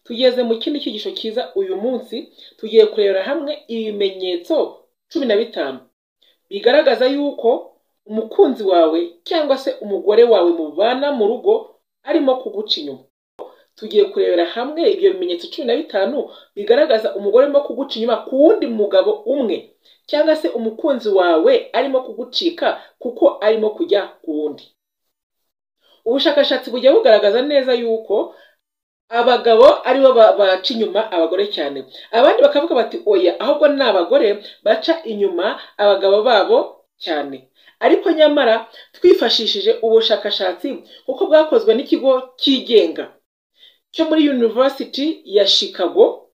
tugeze mu kindi cyigisho cyiza uyu munsi tugiye kurebera hamwe ibimenyetso cumi na bitanu bigaragaza yuko umukunzi wawe cyangwa se umugore wawe mubana mu rugo arimo kuguca inyuma tugiye kurebera hamwe ibyo bimenyetso cumi na bitanu bigaragaza umugore urimo kuguca inyuma ku wundi mugabo umwe cyangwa se umukunzi wawe arimo kugucika kuko arimo kujya ku wundi ubushakashatsi bujya bugaragaza neza yuko abagabo aribo baca inyuma abagore cyane abandi bakavuga bati oya ahubwo ni abagore baca inyuma abagabo babo cyane ariko nyamara twifashishije ubushakashatsi kuko bwakozwe n'ikigo cyigenga cyo muri University ya Chicago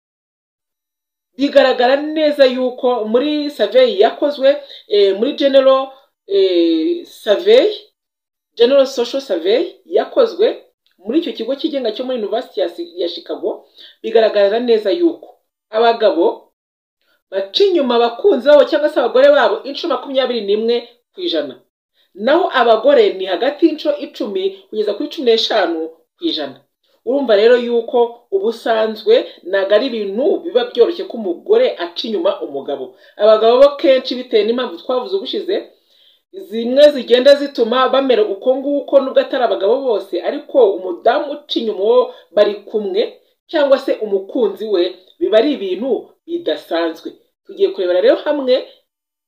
bigaragara neza yuko muri survey yakozwe muri general survey general social survey yakozwe muri icyo kigo cyigenga cyo muri University ya Chicago bigaragara neza yuko abagabo baca inyuma abakunzi babo cyangwa se abagore babo inshuro makumyabiri n'imwe ku ijana naho abagore ni hagati y'inshuro icumi kugeza kuri cumi n'eshanu ku ijana urumva rero yuko ubusanzwe ntabwo ari ibintu biba byoroshye ko umugore aca inyuma umugabo abagabo bo kenshi bitewe n'impamvu twavuze ubushize zimwe zigenda zituma bamera uko nguko nubwo atari abagabo bose ariko umudamu uca inyuma uwo bari kumwe cyangwa se umukunzi we biba ari ibintu bidasanzwe tugiye kurebera rero hamwe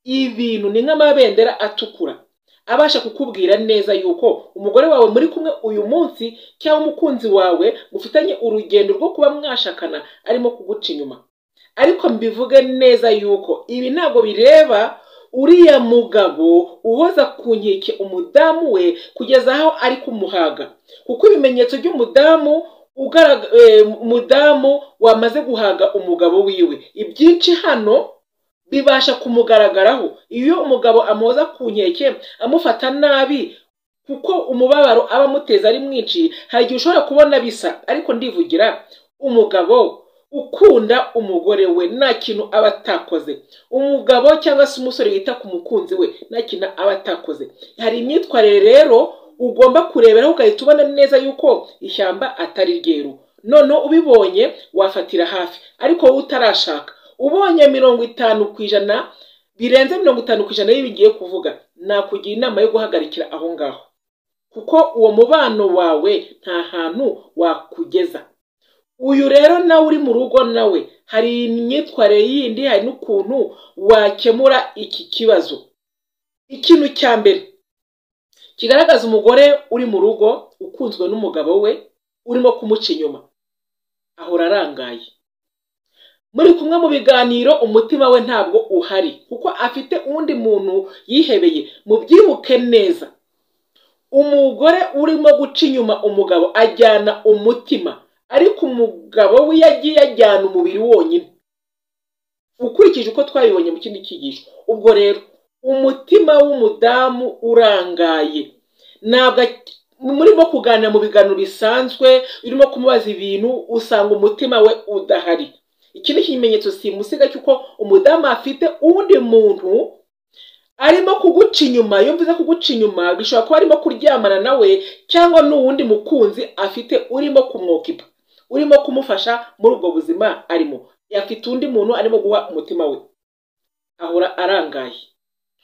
ibintu ni nk'amabendera atukura abasha kukubwira neza yuko umugore wawe muri kumwe uyu munsi cyangwa umukunzi wawe mufitanye urugendo rwo kuba mwashakana arimo kuguca inyuma ariko mbivuge neza yuko ibi ntabwo bireba uriya mugabo uboza ku nkeke umudamu we kugeza aho ari kumuhaga kuko ibimenyetso by'umudamu umudamu wamaze guhaga umugabo wiwe ibyinshi hano bibasha kumugaragaraho iyo umugabo amuhoza ku nkeke amufata nabi kuko umubabaro aba amuteza ari mwinshi hari igihe ushobora kubona bisa ariko ndivugira umugabo ukunda umugore we nta kintu aba atakoze umugabo cyangwa se umusore wita ku mukunzi we nta kintu aba atakoze hari imyitwarire rero ugomba kureberaho ugahita ubona neza yuko ishyamba atari ryeru noneho ubibonye wafatira hafi ariko wowe utarashaka ubonye mirongo itanu ku ijana birenze mirongo itanu ku ijana bigiye kuvuga nakugira inama yo guhagarikira aho ngaho kuko uwo mubano wawe nta hantu wakugeza uyu rero nawe uri mu rugo nawe hari imyitwarire yindi hari n'ukuntu wakemura iki kibazo ikintu cya mbere kigaragaza umugore uri mu rugo ukunzwe n'umugabo we urimo kumuca inyuma ahora arangaye muri kumwe mu biganiro umutima we ntabwo uhari kuko afite undi muntu yihebeye mubyibuke neza umugore urimo guca inyuma umugabo ajyana umutima ariko umugabo we yagiye ajyana umubiri wonyine ukurikije uko twabibonye mu kindi cyigisho ubwo rero umutima w'umudamu urangaye ntabwo murimo kuganira mu biganiro bisanzwe urimo kumubaza ibintu usanga umutima we udahari iki ni ikimenyetso simusiga cy'uko umudamu afite undi muntu arimo kuguca inyuma iyo mvuze kuguca inyuma bishobora kuba arimo kuryamana nawe cyangwa n'uwundi mukunzi afite urimo kumwokipa urimo kumufasha muri ubwo buzima arimo afite undi muntu arimo guha umutima we ahora arangaye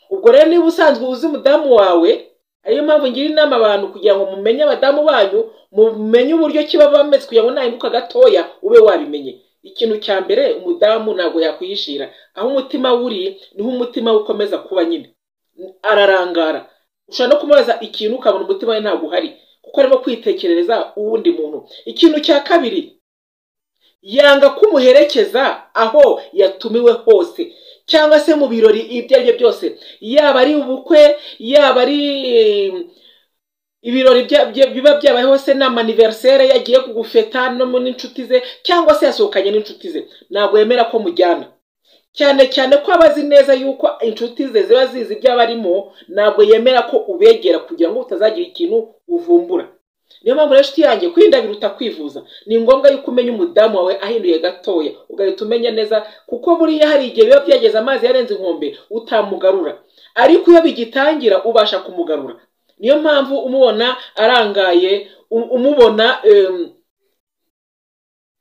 ubwo rero niba usanzwe uzi umudamu wawe ariyo mpamvu ngira inama abantu kugira ngo mumenye abadamu banyu mumenye uburyo kiba bameze kugira ngo nahinduka gatoya ube wabimenye ikintu cya mbere umudamu ntabwo yakwihishira aho umutima wuri niho umutima we ukomeza kuba nyine ararangara ushobora no kumubaza ikintu ukabona umutima we ntabwo uhari kuko arimo kwitekerereza uwundi muntu ikintu cya kabiri yanga kumuherekeza aho yatumiwe hose cyangwa se mu birori ibyo ari byo byose yaba ari ubukwe yaba ari ibirori biba byabayeho se ni amaniverisere yagiye kugufeta n'inshuti ze cyangwa se yasohokanye n'inshuti ze ntabwo yemera ko mujyana cyane cyane ko aba azi neza yuko inshuti ze ziba zizi ibyo aba arimo ntabwo yemera ko ubegera kugira ngo utazagira ikintu uvumbura niyo mpamvu rero inshuti yanjye kwirinda biruta kwivuza ni ngombwa yuko umenya umudamu wawe ahinduye gatoya ugahita umenya neza kuko buriya hari igihe biba byageze amazi yarenze inkombe utamugarura ariko iyo bigitangira ubasha kumugarura niyo mpamvu umubona arangaye umubona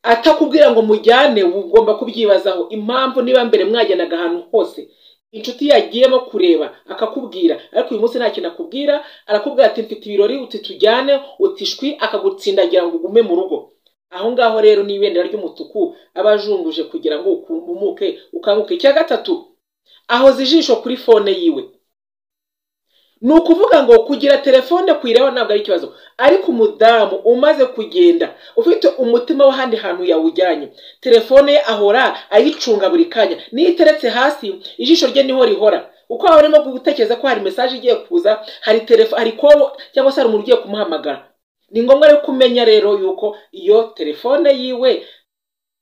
atakubwira ngo mujyane ugomba kubyibazaho impamvu niba mbere mwageraga ahantu hose inshuti yagiyemo kureba akakubwira ariko uyu munsi nta kintu akubwira arakubwira ati mfite ibirori uti tujyane utishwi akagutsindagira ngo ugume mu rugo aho ngaho rero ni ibendera ry'umutuku aba ajunguje kugira ngo ukumuke ukanguke icya gatatu ahoza ijisho kuri fone yiwe ni ukuvuga ngo kugira telefone kuyiraho ntabwo ari ikibazo ariko umudamu umaze kugenda ufite umutima w'ahandi hantu yawujyanye telefone ye ahora ayicunga buri kanya niyo iteretse hasi ijisho rye niho rihora uko waba urimo gutekereza ko hari mesaje igiye kuza hari telefone hari kobo cyangwa se hari umuntu ugiye kumuhamagara ni ngombwa rero kumenya rero yuko iyo telefone yiwe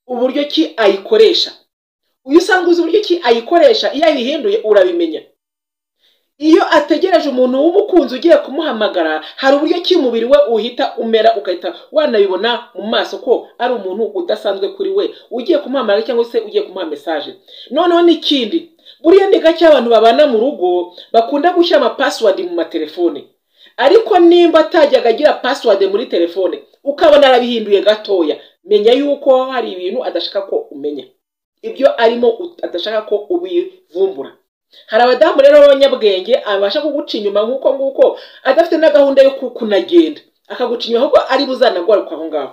uburyo ki ayikoresha uyu usanga uzi uburyo ki ayikoresha iyo ayihinduye urabimenya iyo ategereje umuntu w'umukunzi ugiye kumuhamagara hari uburyo ki umubiri we uhita umera ugahita wanabibona mu maso ko ari umuntu udasanzwe kuri we ugiye kumuhamagara cyangwa se ugiye kumuha mesaje noneho n'ikindi buriya ni gake abantu babana mu rugo bakunda gushyira amapasiwadi mu matelefone ariko nimba atajyaga agira pasiwadi muri telefone ukabona arabihinduye gatoya menya yuko hari ibintu adashaka ko umenya ibyo arimo adashaka ko ubivumbura hari abadamu rero b'abanyabwenge abasha kuguca inyuma nk'uko nguko adafite na gahunda yo kunagenda akaguca inyuma ahubwo ari buzanagaruka aho ngaho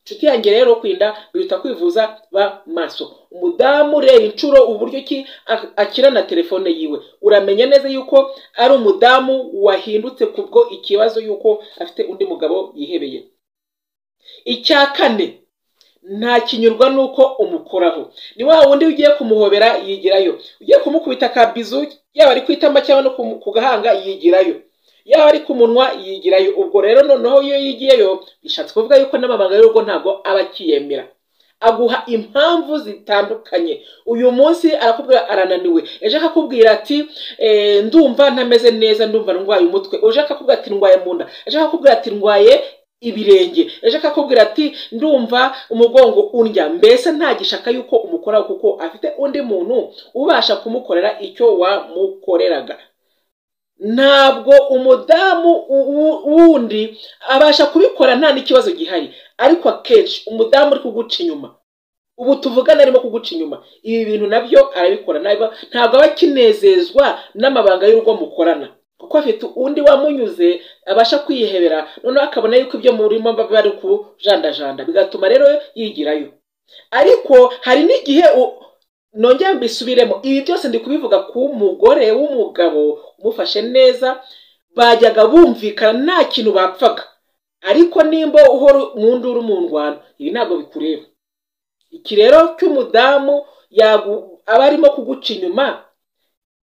inshuti yanjye rero kwirinda biruta kwivuza ba maso umudamu ureba inshuro uburyo ki akira na telefone yiwe uramenya neza yuko ari umudamu wahindutse kubwo ikibazo yuko afite undi mugabo yihebeye icya kane nta kinyurwa nuko umukoraho ni wa wundi ugiye kumuhobera yigirayo ugiye kumukubita akabizu yaba ari ku itama cyangwa no ku gahanga yigirayo yaba ari ku munwa yigirayo ubwo rero noneho iyo yigiyeyo bishatse kuvuga yuko n'amabanga y'urugo ntabwo aba akiyemera aguha impamvu zitandukanye uyu munsi arakubwira arananiwe ejo akakubwira ati ndumva ntameze neza ndumva ndwaye umutwe ejo akakubwira ati ndwaye mu nda ejo akakubwira ati ndwaye ibirenge ejo akakubwira ati ndumva umugongo undya mbese ntagishaka yuko umukoraho kuko afite undi muntu ubasha kumukorera icyo wamukoreraga ntabwo umudamu wundi abasha kubikora nta n'ikibazo gihari ariko akenshi umudamu uri kuguca inyuma ubu tuvugana arimo kuguca inyuma ibi bintu nabyo arabikora ntabwo aba akinezezwa n'amabanga y'urugo mukorana kuko afite undi wamunyuze abasha kwihebera noneho akabona yuko ibyo murimo bari kujandajanda bigatuma rero yigirayo ariko hari n'igihe nongera mbisubiremo ibi byose ndi kubivuga ku mugore w'umugabo umufashe neza bajyaga bumvikana nta kintu bapfaga ariko nimba uhora mu nduru mu ndwano ibi ntabwo bikureba iki rero cy'umudamu aba arimo kuguca inyuma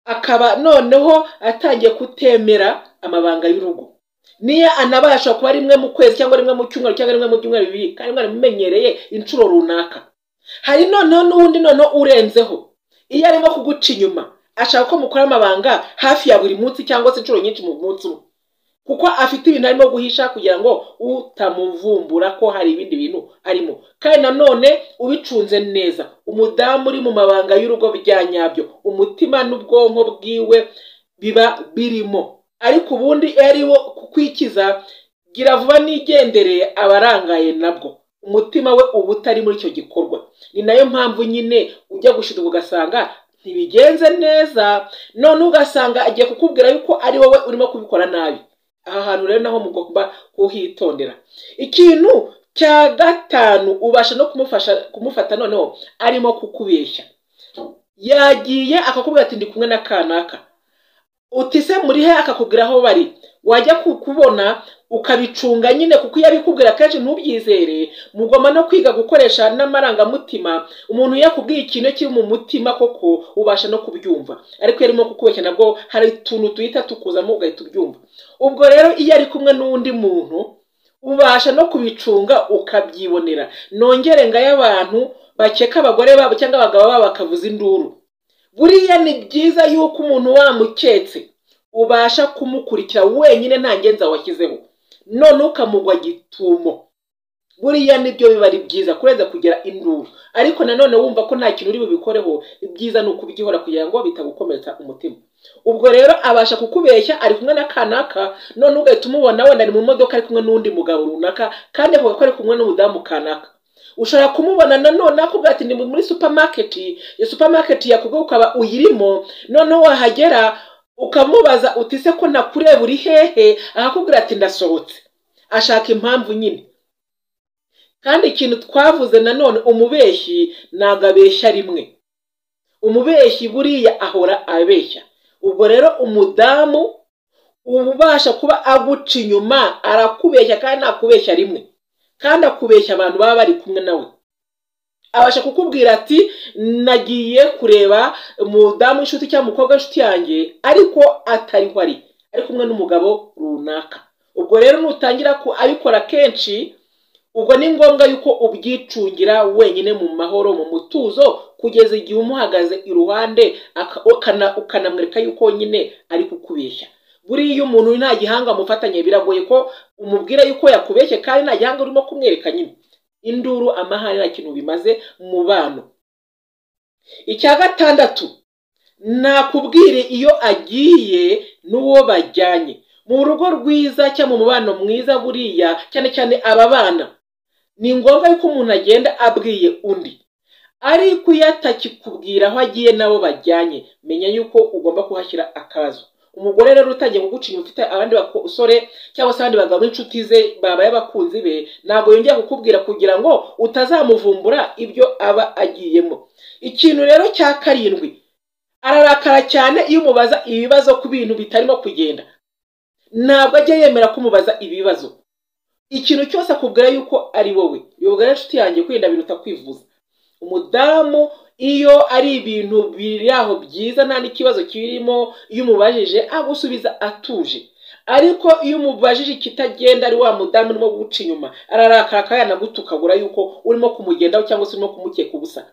akaba noneho atangiye kutemera amabanga y'urugo niyo anabasha kuba rimwe mu kwezi cyangwa rimwe mu cyumweru cyangwa rimwe mu byumweru bibiri kandi mwaramumenyereye inshuro runaka hari noneho n'ubundi noneho urenzeho iyo arimo kuguca inyuma ashaka ko mukora amabanga hafi ya buri munsi cyangwa se inshuro nyinshi mu munsi umwe kuko afite ibintu arimo guhisha kugira ngo utamuvumbura ko hari ibindi bintu arimo kandi nanone ubicunze neza umudamu uri mu mabanga y'urugo bya nyabyo umutima n'ubwonko bwiwe biba birimo ariko ubundi iyo ari wo kukwikiza gira vuba nigendereye aba arangaye nabwo umutima we uba utari muri icyo gikorwa ni nayo mpamvu nyine ujya gushyirwa ugasanga ntibigenze neza none ugasanga agiye kukubwira yuko ari wowe urimo kubikora nabi aha hantu rero naho mugomba kuhitondera ikintu cya gatanu ubasha no kumufasha kumufata noneho arimo kukubeshya yagiye akakubwira ati ndi kumwe na kanaka utise muri he akakubwira aho bari wajya kukubona ukabicunga nyine kuko iyo abikubwira kenshi ntubyizere mugomba no kwiga gukoresha n'amarangamutima umuntu iyo akubwiye ikintu kiri mu mutima koko ubasha no kubyumva ariko iyo arimo kukubeshya nabwo hari utuntu duhita tukuzamo ugahita ubyumva ubwo rero iyo ari kumwe n'undi muntu ubasha no kubicunga ukabyibonera nongere ngayo abantu bakeka abagore babo cyangwa abagabo babo bakavuza induru buriya ni byiza yuko umuntu wamuketse ubasha kumukurikira wenyine nta ngenzi washyizeho none ukamugwa gitumo buriya nibyo biba ari byiza kurenza kugira induru ariko nanone wumva ko nta kintu uri bubikoreho ibyiza ni ukubyihora kugira ngo bitagukomeretsa umutima ubwo rero abasha kukubeshya ari kumwe na kanaka none ugahita umubona wenda ari mu modoka ari kumwe n'undi mugabo runaka kandi avuga ko ari kumwe n'umudamu kanaka ushobora kumubona nanone akubwira ati ni muri supamaketi iyo supamaketi yakubwiye ukaba uyirimo noneho wahagera ukamubaza uti se ko nakureba uri hehe akakubwira ati ndasohotse ashaka impamvu nyine kandi ikintu twavuze nanone umubeshyi ntabwo abeshya rimwe umubeshyi buriya ahora abeshya ubwo rero umudamu ubasha kuba aguca inyuma arakubeshya kandi ntakubeshya rimwe kandi akubeshya abantu baba bari kumwe nawe abasha kukubwira ati nagiye kureba umudamu w'inshuti cyangwa umukobwa w'inshuti yanjye ariko atariho ari ari kumwe n'umugabo runaka ubwo rero nutangira abikora kenshi ubwo ni ngombwa yuko ubyicungira wenyine mu mahoro mu mutuzo kugeza igihe umuhagaze iruhande ukanamwereka yuko nyine ari kukubeshya buriya iyo umuntu nta gihanga amufatanye biragoye ko umubwira yuko yakubeshye kandi nta gihanga urimo kumwereka nyine induru amahane nta kintu bimaze mu bantu icya gatandatu nakubwire iyo agiye n'uwo bajyanye mu rugo rwiza cyangwa mu mubano mwiza buriya cyane cyane aba bana ni ngombwa yuko umuntu agenda abwiye undi ariko iyo atakikubwira aho agiye n'abo bajyanye menya yuko ugomba kuhashyira akabazo umugore rero utangiye kuguca inyuma ufite abandi basore cyangwa se abandi bagabo b'inshuti ze babaye abakunzi be ntabwo yongera kukubwira kugira ngo utazamuvumbura ibyo aba agiyemo ikintu rero cya karindwi ararakara cyane iyo umubaza ibibazo ku bintu bitarimo kugenda ntabwo ajya yemera kumubaza ibibazo ikintu cyose akubwira yuko ari wowe yobwa inshuti yanjye kwirinda biruta kwivuza umudamu iyo ari ibintu biri aho byiza nta n'ikibazo kirimo iyo umubajije agusubiza atuje ariko iyo umubajije ikitagenda ari wa mudamu urimo guca inyuma ararakara akaba yanagutukagura yuko urimo kumugendaho cyangwa se urimo kumukeka ubusa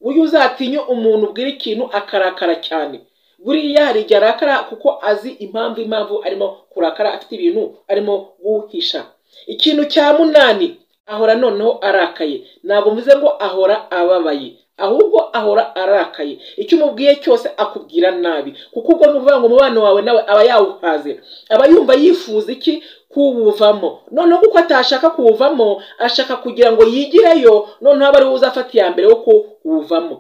buryo uzatinye umuntu ubwira ikintu akarakara cyane buriya hari igihe arakara kuko azi impamvu impamvu arimo kurakara afite ibintu arimo guhisha ikintu cya munani ahora noneho arakaye ntabwo mvuze ngo ahora ababaye ahubwo ahora arakaye icyo umubwiye cyose akubwira nabi kuko ubwo ni ukuvuga ngo umubano wawe nawe aba yawuhaze aba yumva yifuza iki kuwuvamo noneho kuko atashaka kuwuvamo ashaka kugira ngo yigireyo noneho aba ari we uzafata iya mbere wo kuwuvamo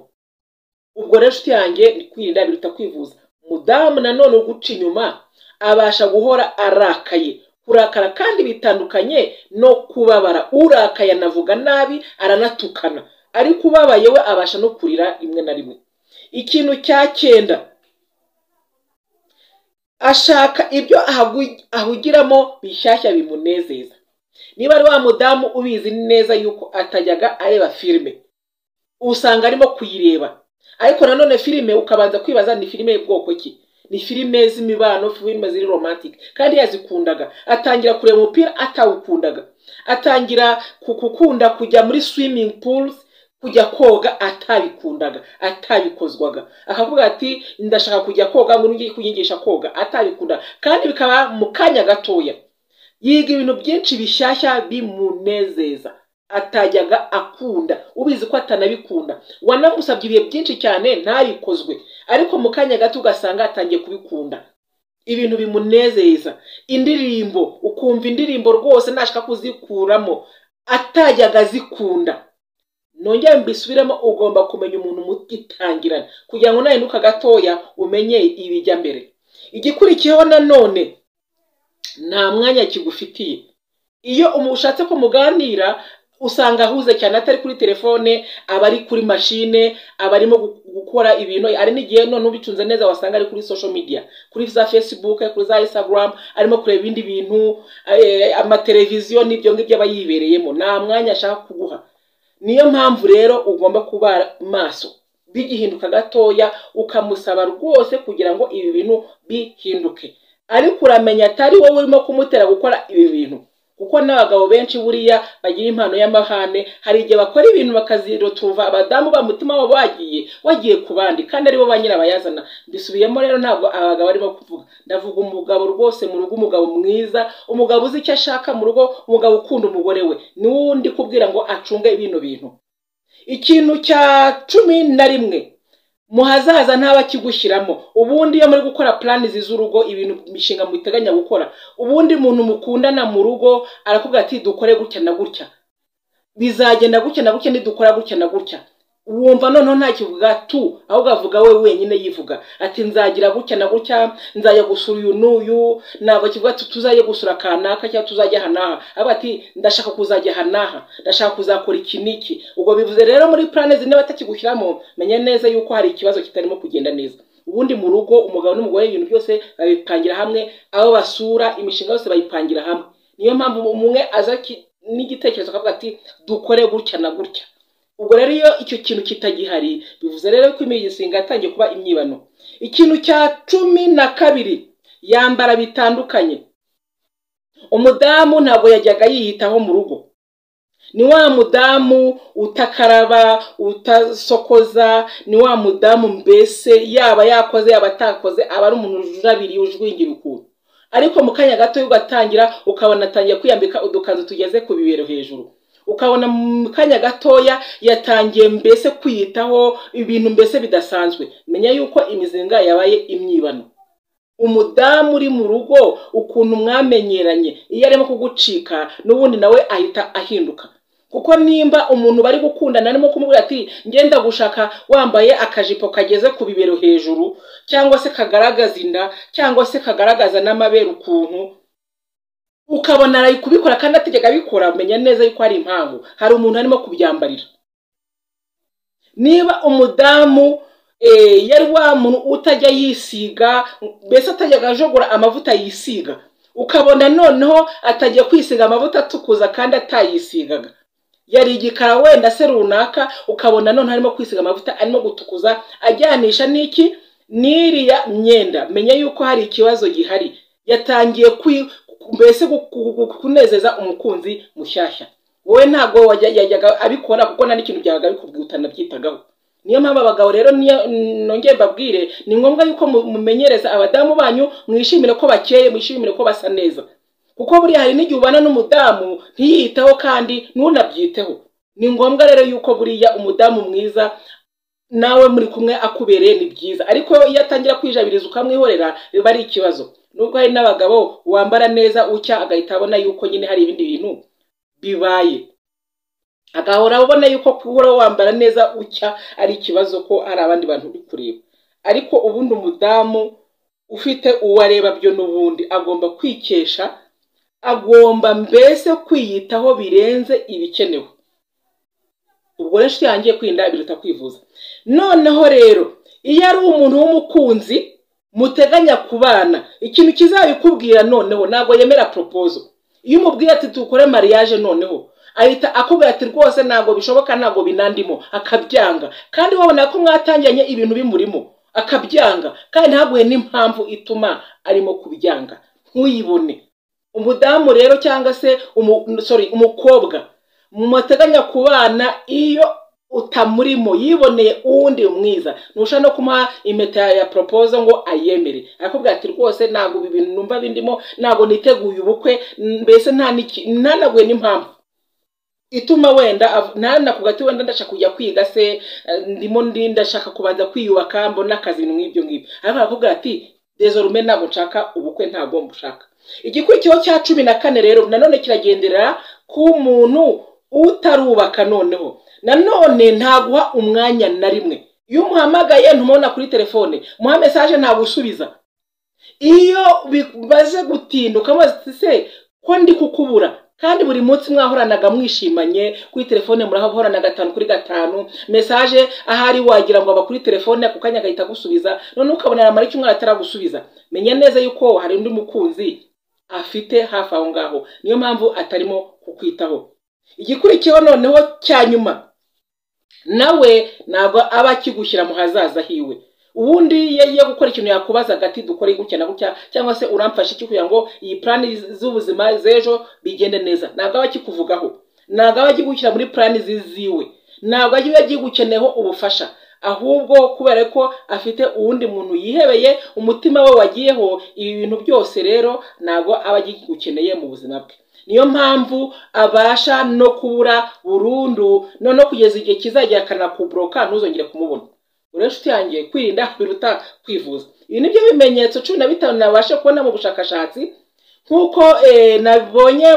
ubwo rero inshuti yanjye ni kwirinda biruta kwivuza umudamu nanone uguca inyuma abasha guhora arakaye kurakara kandi bitandukanye no kubabara urakaye anavuga nabi aranatukana ariko ubabaye we abasha no kurira rimwe na rimwe ikintu cya cyenda ashaka ibyo ahugiramo bishyashya bimunezeza niba ari wa mudamu ubizi neza yuko atajyaga areba filime usanga arimo kuyireba ariko nanone filime ukabanza kwibaza ni filime y'ubwoko ki ni filime z'imibano filime ziri romantike kandi yazikundaga atangira kureba umupira atawukundaga atangira gukunda kujya muri swimming pools kujya koga atabikundaga atabikozwaga akavuga ati ndashaka kujya koga ngo ngiye kunyigisha koga atabikundaga kandi bikaba mu kanya gatoya yiga ibintu byinshi bishyashya bimunezeza atajyaga akunda ubizi ko atanabikunda wanamusabye ibihe byinshi cyane ntabikozwe ariko mu kanya gato ugasanga atangiye kubikunda ibintu bimunezeza indirimbo ukumva indirimbo rwose ntashaka kuzikuramo atajyaga azikunda nongera mbisubiremo ugomba kumenya umuntu mutitangirana kugira ngo nahinduka gatoya umenye ibijya mbere igikurikiyeho nanone nta mwanya kigufitiye iyo umushatse ko muganira usanga ahuze cyane atari kuri telefone aba ari kuri mashine aba arimo gukora ibintu ari n'igihe none ubitunze neza wasanga ari kuri social media kuri za facebook kuri za instagram arimo kureba ibindi bintu amateleviziyo n'ibyo ngibyo aba yibereyemo nta mwanya ashaka kuguha niyo mpamvu rero ugomba kuba maso bigihinduka gatoya ukamusaba rwose kugira ngo ibi bintu bihinduke ariko uramenya atari wowe urimo kumutera gukora ibi bintu kuko n'abagabo benshi buriya bagira impano y'amahane hari igihe bakora ibintu bakazirotuva abadamu ba mutima wabo bagiye wagiye ku bandi kandi aribo ba nyirabayazana mbisubiyemo rero ntabwo abagabo barimo kuvuga ndavuga umugabo rwose mu rugo umugabo mwiza umugabo uzi icyo ashaka mu rugo umugabo ukunda umugore we n'uwundi kubwira ngo acunge bino bintu ikintu cya cumi na rimwe muhazaza ntabakigushyiramo ubundi iyo muri gukora puranizi z'urugo ibintu imishinga muteganya gukora ubundi umuntu mukundana mu rugo arakubwira ati dukore gutya na gutya bizagenda gutya na gutya nidukora gutya na gutya wumva noneho ntakivuga tu ahubwo avuga we wenyine yivuga ati nzagira gutya na gutya nzajya gusura uyu n'uyu ntabwo kivuga ati tuzajya gusura kanaka cyangwa tuzajya aha n'aha aba ati ndashaka kuzajya aha n'aha ndashaka kuzakora iki n'iki ubwo bivuze rero muri purane zine batakigushyiramo menya neza yuko hari ikibazo kitarimo kugenda neza ubundi mu rugo umugabo n'umugore ibintu byose babipangira hamwe aho basura imishinga yose bayipangira hamwe niyo mpamvu umwe aza n'igitekerezo akavuga ati dukore gutya na gutya ubwo rero iyo icyo kintu kitagihari bivuze rero ko imigisinga yatangiye kuba imyibano ikintu cya cumi na kabiri yambara bitandukanye umudamu ntabwo yajyaga yiyitaho mu rugo ni wa mudamu utakaraba utasokoza ni wa mudamu mbese yaba yakoze yaba atakoze aba ari umuntu ujabiriye ujwingira ukuntu ariko mu kanya gato ugatangira ukabona atangiye kwiyambika udukanzu tugeze ku bibero hejuru ukabona mu kanya gatoya yatangiye mbese kwiyitaho ibintu mbese bidasanzwe menya yuko imizinga yabaye imyibano umudamu uri mu rugo ukuntu mwamenyeranye iyo arimo kugucika n'ubundi nawe ahita ahinduka kuko nimba umuntu bari gukundana arimo kumubwira ati ngenda gushaka wambaye akajipo kageze ku bibero hejuru cyangwa se kagaragaza inda cyangwa se kagaragaza n'amabere ukuntu ukabona ari kubikora kandi ategeka abikora menya neza yuko hari impamvu hari umuntu arimo kubyambarira niba umudamu yari wa muntu utajya yisiga mbese atajya akajogora amavuta yisiga ukabona noneho atajya kwisiga amavuta atukuza kandi atayisigaga yari igikara wenda se runaka ukabona noneho arimo kwisiga amavuta arimo gutukuza ajyanisha n'iki n'iriya myenda menya yuko hari ikibazo gihari yatangiye mbese kunezeza umukunzi mushyashya wowe ntabwo yajyaga abikora kuko nta n'ikintu byabaga bikubwutana byitagaho niyo mpamvu abagabo rero nongere mbabwire ni ngombwa yuko mumenyereza abadamu banyu mwishimire ko bakeye mwishimire ko basa neza kuko buriya hari n'igihe ubana n'umudamu ntiyitaho kandi ntunabyiteho ni ngombwa rero yuko buriya umudamu mwiza nawe muri kumwe akubereye ni byiza ariko iyo atangira kwijabiriza ukamwihorera biba ari ikibazo nubwo hari n'abagabo wambara neza ucya agahita abona yuko nyine hari ibindi bintu bibaye agahora abona yuko guhora wambara neza ucya ari ikibazo ko hari abandi bantu uri kureba ariko ubundi umudamu ufite uwareba byo n'ubundi agomba kwikesha agomba mbese kwiyitaho birenze ibikenewe ubwo rero inshuti yangiye kwirinda biruta kwivuza noneho rero iyo ari umuntu w'umukunzi muteganya kubana ikintu kizabikubwira noneho ntabwo yemera poropozo iyo umubwiye ati tukore mariage noneho ahita akubwira ati rwose ntabwo bishoboka ntabwo binandimo akabyanga kandi wabona ko mwatangiranye ibintu bimurimo akabyanga kandi ntaguhe n'impamvu ituma arimo kubyanga ntuyibone umudamu rero cyangwa se sorry umukobwa muteganya kubana iyo utamurimo yiboneye uwundi mwiza ntusha no kumuha impeta ya poropozo ngo ayemere arakubwira ati rwose ntabwo ibi bintu numva bindimo ntabwo niteguye ubukwe mbese ntanaguye n'impamvu ituma wenda ntanakuga ati wenda ndashaka kujya kwiga se ndimo ndi ndashaka kubanza kwiyubaka mbona akazi nk'ibyo ngibyo ariko arakubwira ati dezorume ntabwo nshaka ubukwe ntabwo mbushaka igikurikiro cya cumi na kane rero nanone kiragendera ku muntu utarubaka noneho nanone ntaguha umwanya na rimwe iyo umuhamagaye ntumubona kuri telefone muha mesaje ntagusubiza iyo bimaze gutinda ukamubaza se ko ndi kukubura kandi buri munsi mwahoranaga mwishimanye kuri telefone murahorana gatanu kuri gatanu mesaje ahari wagira ngo aba kuri telefone ako kanya agahita agusubiza noneho ukabona aramara icyumweru ataragusubiza menya neza yuko hari undi mukunzi afite hafi aho ngaho niyo mpamvu atarimo kukwitaho igikurikiyeho noneho cya nyuma nawe ntabwo aba akigushyira mu hazaza hiwe ubundi iyo agiye gukora ikintu yakubazaga ati dukore gutya na gutya cyangwa se uramfashe iki kugira ngo iyi purani z'ubuzima z'ejo bigende neza ntabwo aba akikuvugaho ntabwo aba akigushyira muri purani ziziwe ntabwo agiye agigukeneyeho ubufasha ahubwo kubera ko afite uwundi muntu yihebeye umutima we wagiyeho ibi bintu byose rero ntabwo aba agigukeneye mu buzima bwe niyo mpamvu abasha no kubura burundu noneho kugeza igihe kizajya akanakuburoka ntuzongere kumubona urebe inshuti yanjye kwirinda biruta kwivuza ibi ni byo bimenyetso cumi na bitanu nabasha kubona mu bushakashatsi nk'uko nabonye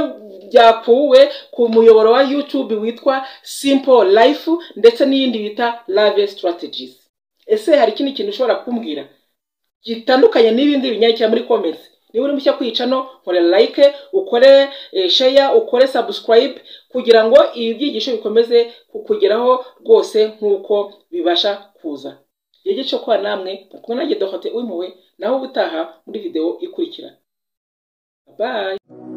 byakuwe ku muyoboro wa YouTube witwa simple life ndetse n'iyindi bita lave strategies ese hari ikindi kintu ushobora kumbwira gitandukanye n'ibindi binyakira muri comments niba uri mushya kwica no nkore like ukore eh, share ukore subscribe kugira ngo ibi byigisho bikomeze kukugeraho rwose nk'uko bibasha kuza igihe cyo kuba namwe kumwe nanjye dohote w'impuhwe naho ubutaha muri video ikurikira bye